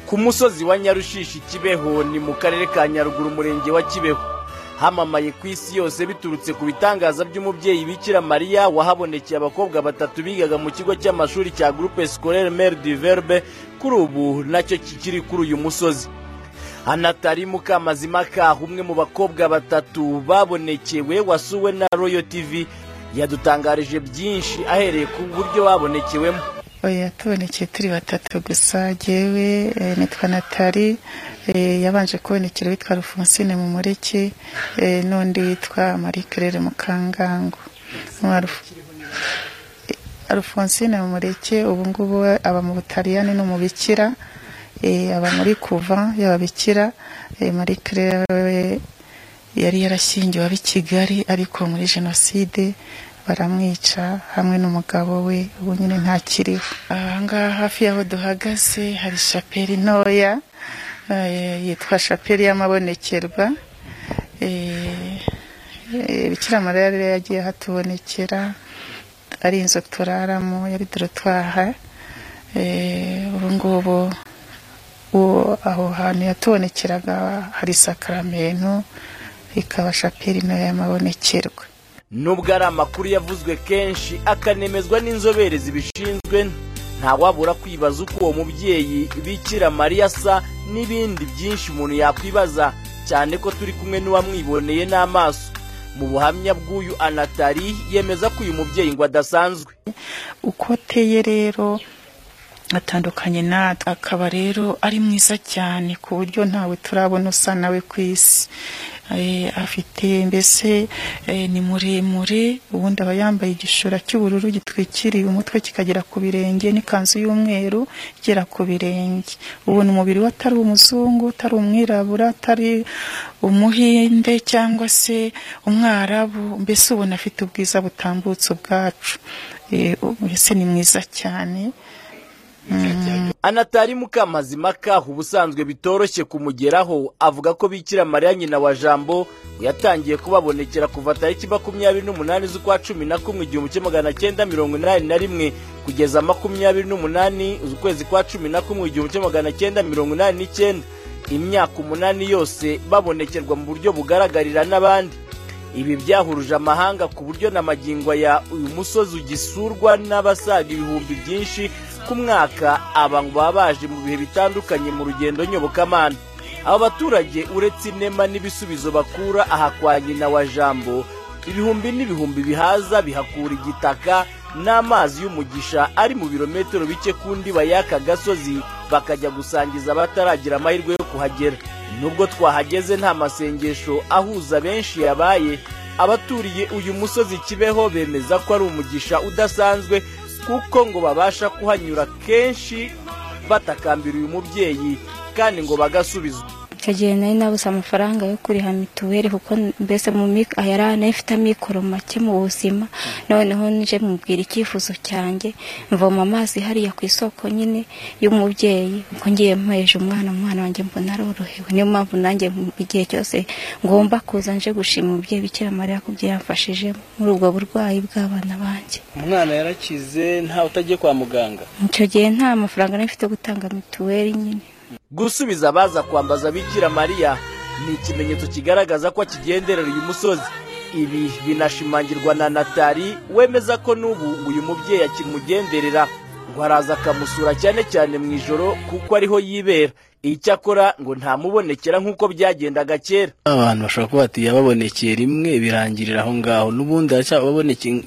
ku musozi wa nyarushishi kibeho ni mu karere ka nyaruguru umurenge wa kibeho hamamaye ku isi yose biturutse ku bitangaza by'umubyeyi bikira mariya wahabonekeye abakobwa batatu bigaga mu kigo cy'amashuri cya groupe scolaire mare du verbe kuri ubu nacyo kikiri kuri uyu musozi anatari mukamazimaka umwe mu bakobwa batatu babonekewe wasuwe na royo tv yadutangarije byinshi ahereye ku buryo babonekewemo oya tubonekeye turi batatu gusa jyewe nitwa natali yabanje kubonekera witwa rufonsine mu muriki n'undi witwa marie claire mukangango rufonsine mu muriki ubu ngubu aba mu butaliyani no mu bikira aba muri kuva y'ababikira marie claire we yari yarashyingiwe ab'i kigali ariko muri jenoside baramwica hamwe n'umugabo we ubu nyine ntakiriho ahangaha hafi y'aho duhagaze hari shaperi ntoya yitwa shaperi y'amabonekerwa bikira mariya rero yagiye hatubonekera ari inzu turaramo yari dorotwaha ubu ngubu aho hantu yatubonekeraga hari sakaramento ikaba shaperi nayo y'amabonekerwa nubwo ari amakuru yavuzwe kenshi akanemezwa n'inzobere zibishinzwe ntawabura kwibaza uko uwo mubyeyi bikira mariya asa n'ibindi byinshi umuntu yakwibaza cyane ko turi kumwe n'uwamwiboneye n'amaso mu buhamya bw'uyu anatari yemeza ko uyu mubyeyi ngo adasanzwe uko ateye rero atandukanye natwe akaba rero ari mwiza cyane ku buryo ntawe turabona usa nawe ku isi afite mbese ni muremure ubundi aba yambaye igishura cy'ubururu gitwikiriye umutwe kikagera ku birenge n'ikanzu y'umweru igera ku birenge ubona umubiri we atari umuzungu atari umwirabura atari umuhinde cyangwa se umwarabu mbese ubona afite ubwiza butambutse ubwacu mbese ni mwiza cyane anatari mukamazimaka ubusanzwe bitoroshye kumugeraho avuga ko bikira mariya nyina wa jambo yatangiye kubabonekera kuva tariki makumyabiri n'umunani z'ukwa cumi na kumwe igihumbi kimwe magana cyenda mirongo inani na rimwe kugeza makumyabiri n'umunani ukwezi kwa cumi na kumwe igihumbi kimwe magana cyenda mirongo inani n'icyenda imyaka umunani yose babonekerwa mu buryo bugaragarira n'abandi ibi byahuruje amahanga ku buryo na magingo ya uyu musozi ugisurwa n'abasaga ibihumbi byinshi ku mwaka abantu baba baje mu bihe bitandukanye mu rugendo nyobokamana aba baturage uretse inema n'ibisubizo bakura aha kwa nyina wa jambo ibihumbi n'ibihumbi bihaza bihakura igitaka n'amazi y'umugisha ari mu birometero bike kundi bayaka gasozi bakajya gusangiza abataragira amahirwe yo kuhagera nubwo twahageze nta masengesho ahuza benshi yabaye abaturiye uyu musozi kibeho bemeza ko ari umugisha udasanzwe kuko ngo babasha kuhanyura kenshi batakambira uyu mubyeyi kandi ngo bagasubizwa icyo gihe nari nabuze amafaranga yo kuriha mituweli kuko mbese yari anafite amikoro make mu buzima noneho nje mubwira icyifuzo cyanjye mvoma amazi hariya ku isoko nyine y'umubyeyi kuko ngiye mpeje umwana umwana wanjye mbona arorohewe niyo mpamvu nanjye igihe cyose ngomba kuza nje gushima umubyeyi bikira mariya ku byo yamfashije muri ubwo burwayi bw'abana banjye umwana yarakize ntawe utagiye kwa muganga icyo gihe nta mafaranga nari mfite gutanga mituweli nyine gusubiza abaza kwambaza bikira mariya ni ikimenyetso kigaragaza ko akigenderera uyu musozi ibi binashimangirwa na natali wemeza ko n'ubu uyu mubyeyi akimugenderera ngo araza akamusura cyane cyane mu ijoro kuko ariho yibera icyakora ngo ntamubonekera nk'uko byagendaga kera abantu bashobora kuba bati yababonekeye rimwe birangirira aho ngaho n'ubundi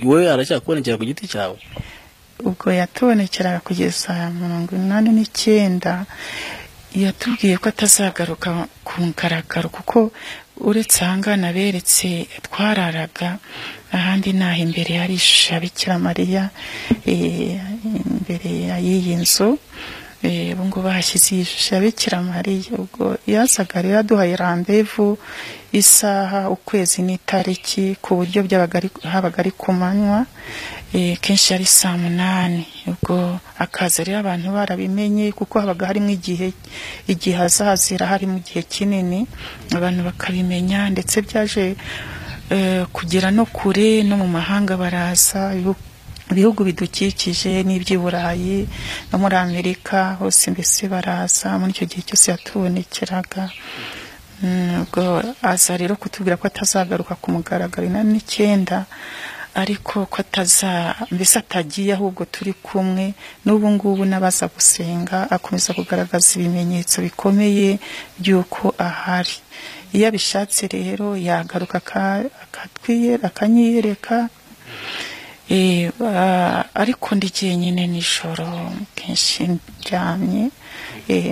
wowe aracyakubonekera ku giti cyawe ubwo yatubonekeraga kugeza mirongo inani n'icyenda yatubwiye ko atazagaruka ku mugaragaro kuko uretse ahangana beretse twararaga ahandi naho imbere hari ishusho ya bikiramariya imbere y'iyi nzu ubu ngubu hashyize iyi shusho ya bikiramariya ubwo yazaga rero aduhaye rambevu isaha ukwezi n'itariki ku buryo habaga ari ku manywa kenshi yari saa munani ubwo akaza rero abantu barabimenye kuko habaga harimo igihe igihe azazira harimo igihe kinini abantu bakabimenya ndetse byaje kugera no kure no mu mahanga baraza ibihugu bidukikije n'iby'i burayi no muri amerika hose mbese baraza muri icyo gihe cyose yatubonekeraga Mm, ubwo aza rero kutubwira ko atazagaruka ku mugaragaro inani n'icyenda ariko ko ataza mbese atagiye ahubwo turi kumwe n'ubu ngubu n'abaza gusenga akomeza kugaragaza ibimenyetso bikomeye by'uko ahari iyo abishatse rero yagaruka akanyiyereka ariko ndi jyenyine nijoro kenshi ndyamye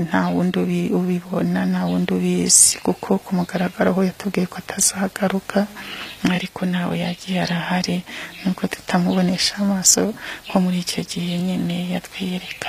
nta wundi ubibona nta wundi ubizi kuko ku mugaragaro aho yatubwiye ko atazagaruka ariko nawe yagiye arahari nubwo tutamubonesha amaso nko muri icyo gihe nyine yatwiyereka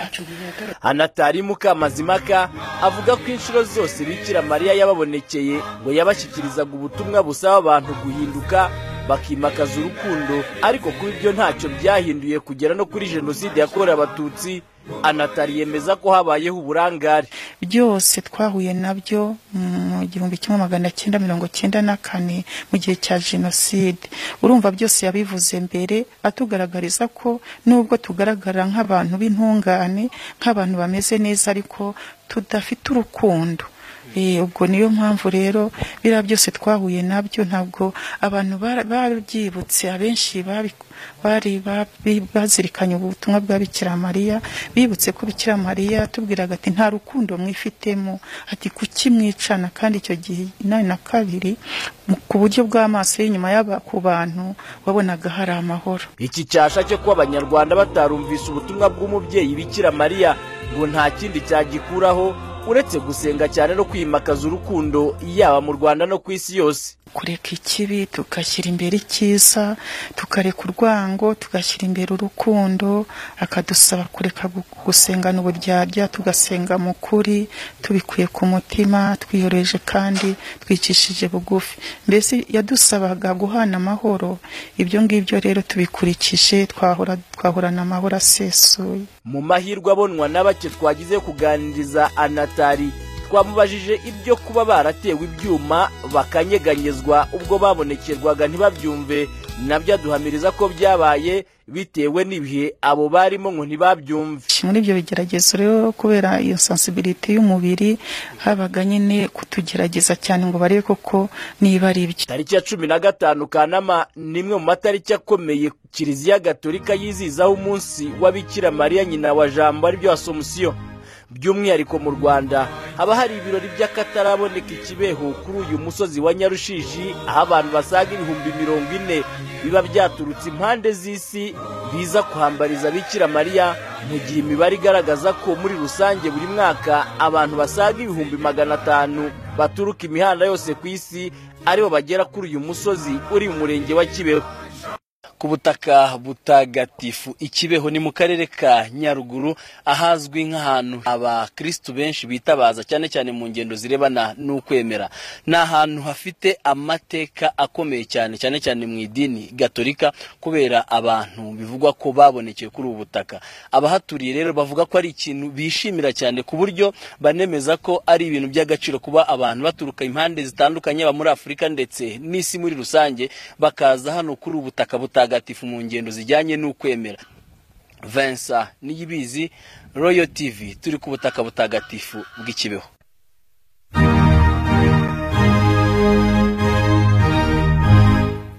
hanatari mukamazimaka avuga ko inshuro zose bikira mariya yababonekeye ngo yabashyikirizaga ubutumwa busaba abantu guhinduka bakimakaza urukundo ariko kuri byo ntacyo byahinduye kugera no kuri jenoside yakorewe abatutsi anatari yemeza ko habayeho uburangare byose twahuye nabyo mu gihumbi kimwe magana cyenda mirongo cyenda na kane mu gihe cya jenoside urumva byose yabivuze mbere atugaragariza ko nubwo tugaragara nk'abantu b'intungane nk'abantu bameze neza ariko tudafite urukundo ubwo niyo mpamvu rero biriya byose twahuye nabyo ntabwo abantu babyibutse abenshi bari bazirikanye ubutumwa bwa bikira mariya bibutse ko bikira mariya tubwiraga ati nta rukundo mwifitemo ati kuki mwicana kandi icyo gihe inani na kabiri ku buryo bw'amaso y'inyuma y'aba ku bantu wabonaga hari amahoro iki cyasha cyo kuba abanyarwanda batarumvise ubutumwa bw'umubyeyi bikira mariya ngo nta kindi cyagikuraho uretse gusenga cyane no kwimakaza urukundo yaba mu rwanda no ku isi yose kureka ikibi tugashyira imbere icyiza tukareka urwango tugashyira imbere urukundo akadusaba kureka gusengana uburyarya tugasenga mu kuri tubikuye ku mutima twiyoroheje kandi twicishije bugufi mbese yadusabaga guhana amahoro ibyo ngibyo rero tubikurikije twahorana amahoro asesuye mu mahirwe abonwa na bake twagize kuganiriza anatari twamubajije ibyo kuba baratewe ibyuma bakanyeganyezwa ubwo babonekerwaga ntibabyumve nabyo aduhamiriza ko byabaye bitewe n'ibihe abo barimo ngo ntibabyumve muri ibyo bigeragezo rero kubera iyo sansibiliti y'umubiri habaga nyine kutugerageza cyane ngo barebe koko niba ari ibyo tariki ya cumi na gatanu kanama ni imwe mu matariki akomeye kiliziya gatolika yizizaho umunsi w'abikira mariya nyina wa jambo aribyo asomusiyo by'umwihariko mu rwanda haba hari ibirori by'akataraboneka ikibeho kuri uyu musozi wa nyarushishi aho abantu basaga ibihumbi mirongo ine biba byaturutse impande z'isi biza kuhambariza bikira mariya mu gihe imibare igaragaza ko muri rusange buri mwaka abantu basaga ibihumbi magana atanu baturuka imihanda yose ku isi aribo bagera kuri uyu musozi uri mu murenge wa kibeho ku butaka butagatifu ikibeho ni mu karere ka nyaruguru ahazwi nk'ahantu abakirisitu benshi bitabaza cyane cyane mu ngendo zirebana n'ukwemera ni ahantu hafite amateka akomeye cyane cyane cyane mu idini gatolika kubera abantu bivugwa ko babonekeye kuri ubu butaka abahaturiye rero bavuga ko ari ikintu bishimira cyane ku buryo banemeza ko ari ibintu by'agaciro kuba abantu baturuka impande zitandukanye aba muri afurika ndetse n'isi muri rusange bakaza hano kuri ubu butaka butagatifu mu ngendo zijyanye n'ukwemera Vincent niyibizi royo tv turi ku butaka butagatifu bw'ikibeho